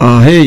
ahey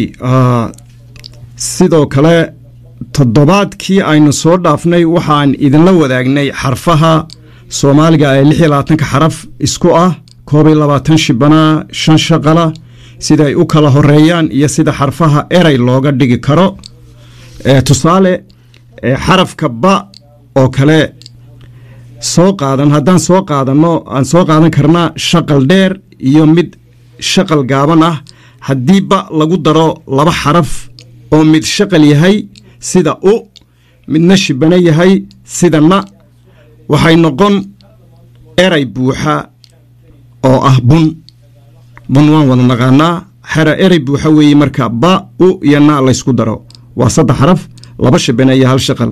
sidoo kale toddobaadkii aynu soo dhaafnay waxaan idinla wadaagnay xarfaha soomaaliga ee lix iyo labaatanka xaraf isku ah koob iyo labaatan shibanaa shan shaqala sida ay u kala horeeyaan iyo sida xarfaha erey looga dhigi karo tusaale xarafka ba oo kale soo qaadan haddaan soo qaadano aan soo qaadan karnaa shaqal dheer iyo mid shaqal gaaban ah haddii ba lagu daro laba xaraf oo mid shaqal yahay sida u midna shibano yahay sida na waxay noqon eray buuxa oo ah bun bun waan wada naqaanaa xera erey buuxa weeye marka ba u iyo na laysku daro waa saddex xaraf laba shibano iyo hal shaqal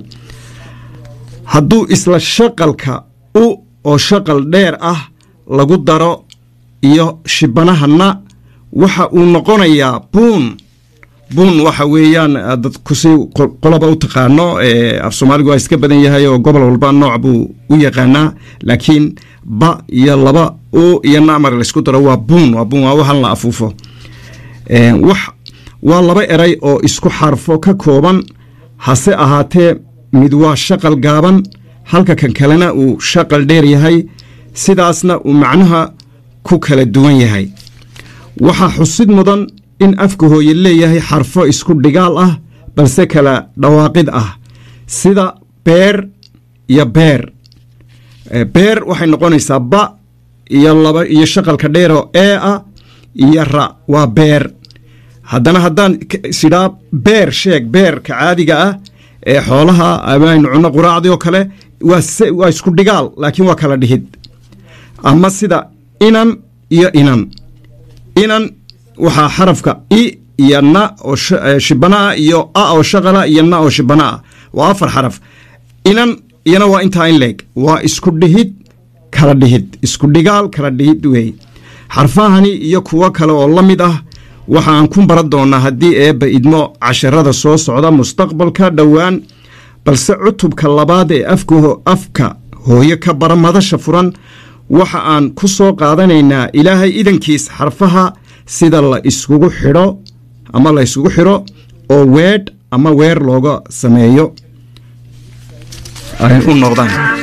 hadduu isla shaqalka u oo shaqal dheer ah lagu daro iyo shibanaha na waxa uu noqonayaa buun buun waxa weeyaan dadkusi qoloba u taqaano af soomaaligu waa iska badan yahay oo gobol walba nooc buu u yaqaanaa laakiin ba iyo laba u iyo namar laysku daro waa buun waa buun waa waxan la afuufo wax waa laba eray oo isku xarfo ka kooban hase ahaatee mid waa shaqal gaaban halka kan kalena uu shaqal dheer yahay sidaasna uu macnaha ku kala duwan yahay waxaa xusid mudan in afka hooye leeyahay xarfo isku dhigaal ah balse kala dhawaaqid ah sida beer iyo beer beer waxay noqonaysaa ba iyo laba iyo shaqalka dheeroo ee ah iyo ra waa beer haddana haddaan sidhaa beer sheeg beerka caadiga ah ee xoolaha amaynu cunno quraacdii oo kale waa isku dhigaal laakiin waa kala dhihid ama sida inan iyo inan inan waxaa xarafka i iyo na oo shibana ah iyo a oo shaqala iyo na oo shibana ah waa afar xaraf inan iyana waa intaa in leeg waa isku dhihid kala dhihid isku dhigaal kala dhihid weeye xarfahani iyo kuwo kale oo la mid ah waxaan ku baran doonaa haddii eebba idmo casharada soo socda mustaqbalka dhowaan balse cutubka labaad ee afka hooyo ka bara madasha furan waxa aan ku soo qaadanaynaa ilaahay idankiis xarfaha sida la iskugu xidho ama la yskugu xidho oo weedh ama weer looga sameeyo ay u noqdaan